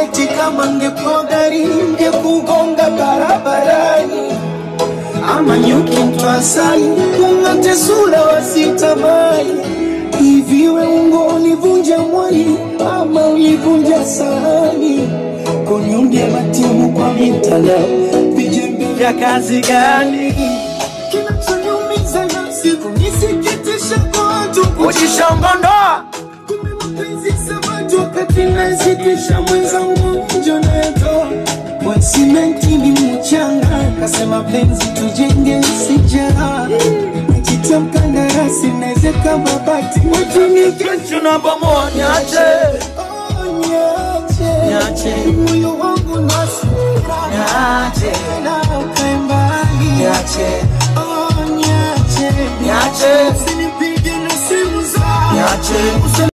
eti kama ngepewa gari ngekugonga barabarani ama nyuki mtwasai kung'ate sura wasitamai hivi we ungo ulivunja mwali ama ulivunja sahani kuniundia matimu kwa mitandao vijembe vya kazi gani kinachoniumiza nafsi kunisikitisha kwa watu kujishongondoa kumbe mapenzi samaki wakati nasitisha mwenzangu njo nayatoa kwa simenti ni mchanga kasema penzi tujenge sijara najitia mkandarasi nawezeka mabati wajini kesho na bomoa niache niache niache moyo wangu nasira niache na ukae mbali niache oh niache niache usinipige na simu za niache